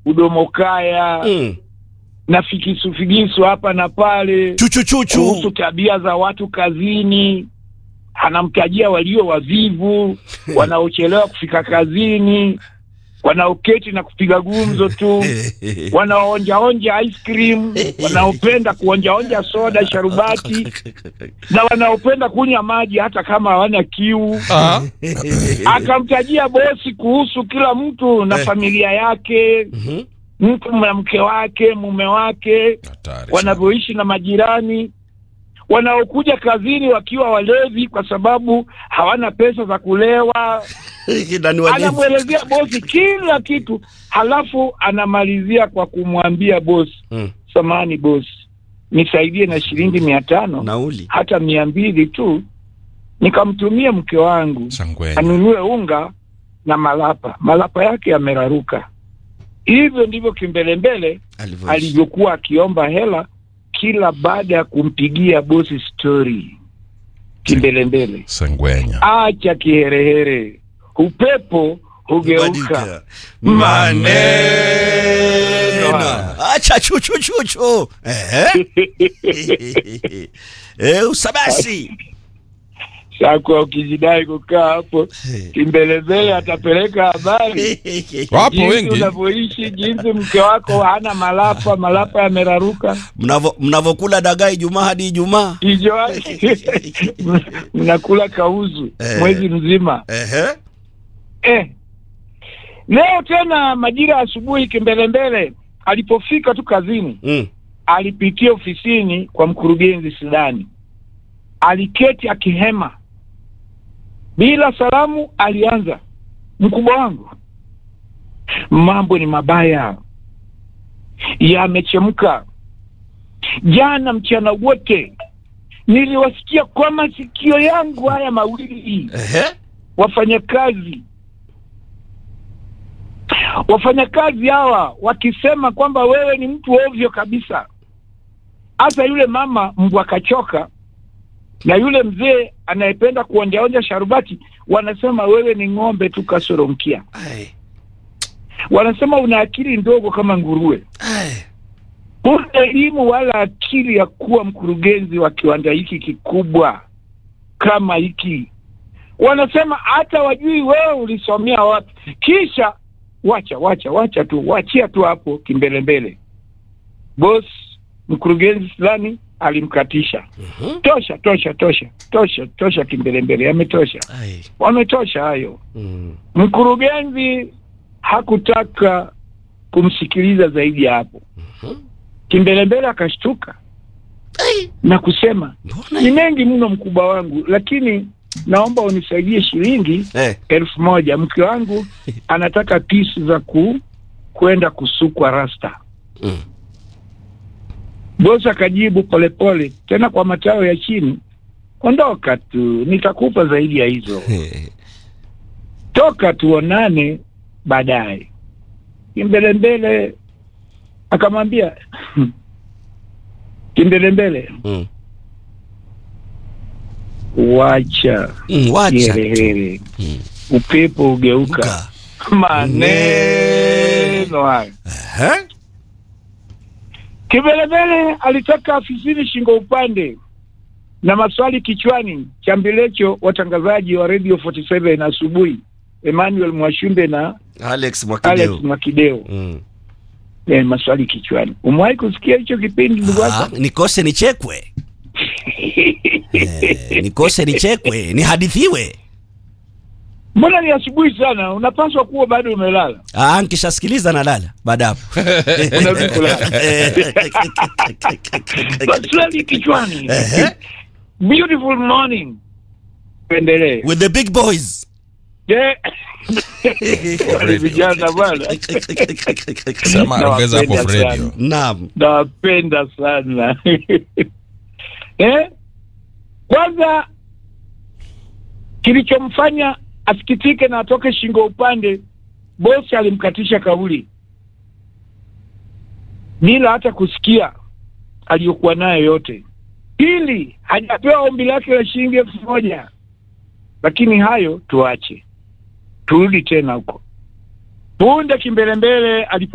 udomokaya Mm. na fikisufigisu hapa na pale chuchuchuchu kuhusu tabia za watu kazini. Anamtajia walio wavivu, wanaochelewa kufika kazini, wanaoketi na kupiga gumzo tu, wanaoonjaonja ice cream, wanaopenda kuonjaonja soda, sharubati na wanaopenda kunywa maji hata kama hawana kiu. Ah, Akamtajia bosi kuhusu kila mtu na Eh. familia yake, Mhm. mtu na mke wake, mume wake, hatari sana. wanavyoishi na majirani, wanaokuja kazini wakiwa walevi kwa sababu hawana pesa za kulewa. Na ni walevi. Anamwelezea bosi kila kitu, halafu anamalizia kwa kumwambia bosi, Mm. samani bosi, nisaidie na shilingi mia tano nauli hata mia mbili tu nikamtumie mke wangu Sangwenya. anunue unga na malapa. Malapa yake yameraruka. Hivyo ndivyo kimbelembele alivyoishi. alivyokuwa akiomba hela kila baada ya kumpigia bosi stori. Kimbelembele, Sangwenya. acha kiherehere, upepo hugeuka. Badilika. Maneno. maneno acha chuchuchuchu Ehe. Eh, usabasi Sasa ukijidai kukaa hapo, kimbelembele atapeleka habari Wapo jinsi wengi. unavyoishi, jinsi mke wako hana malapa, malapa yameraruka Mnavo- mnavokula dagaa Ijumaa hadi Ijumaa hijo mnakula kauzu Eh. mwezi mzima Ehe. eh. Leo tena majira ya asubuhi, kimbelembele alipofika tu kazini, Mm. alipitia ofisini kwa mkurugenzi Sidani, aliketi akihema. Bila salamu, alianza, mkubwa wangu, mambo ni mabaya, yamechemka. Jana mchana wote niliwasikia kwa masikio yangu haya mawili Ehe. wafanyakazi wafanyakazi hawa wakisema kwamba wewe ni mtu ovyo kabisa. Hasa yule mama mbwa kachoka na yule mzee anayependa kuonjaonja sharubati, wanasema wewe ni ng'ombe tu kasoro mkia. Ai. Wanasema una akili ndogo kama nguruwe, Ai. huna elimu wala akili ya kuwa mkurugenzi wa kiwanda hiki kikubwa kama hiki. Wanasema hata wajui wewe ulisomea wapi. Kisha wacha wacha wacha tu, wachia tu hapo kimbelembele. Boss mkurugenzi fulani alimkatisha. Mhm. Tosha tosha tosha tosha tosha, kimbelembele, yametosha, Ai. wametosha hayo. Mm. Mkurugenzi hakutaka kumsikiliza zaidi ya hapo. Mhm. Kimbelembele akashtuka Ai. na kusema Mbona ni mengi mno mkubwa wangu, lakini naomba unisaidie shilingi Eh. elfu moja. Mke wangu anataka pisi za ku kwenda kusukwa rasta. Mm. Bosi akajibu polepole, tena kwa matao ya chini, ondoka tu, nitakupa zaidi ya hizo, toka tuonane baadaye. Kimbelembele akamwambia Kimbelembele, Mm. wacha Mm, wacha tu. kiherehere, Mm. upepo ugeuka. Uka. Maneno hayo. Ehe. Kimbelembele alitoka afisini shingo upande na maswali kichwani, chambilecho watangazaji wa Radio 47 asubuhi, Emmanuel Mwashumbe na Alex Alex Mwakideu. Mwakideo. Mm. Eh, maswali kichwani. Umewahi kusikia hicho kipindi ndugu Ah, wako? nikose nichekwe eh, nikose nichekwe nihadithiwe Mbona ni asubuhi sana? Unapaswa kuwa bado umelala. ah, nkishasikiliza nalala baada hapo Unarudi kulala. Maswali kichwani. Ehe. Beautiful morning. Endelee. with the big boys Je, wale vijana bwana. Sema ongeza hapo Nawapenda radio. sana. naam nawapenda sana eh? Kwanza kilichomfanya asikitike na atoke shingo upande, bosi alimkatisha kauli bila hata kusikia aliyokuwa nayo yote. Pili, hajapewa ombi lake la shilingi elfu moja lakini hayo tuache, turudi tena huko punde kimbelembele alipo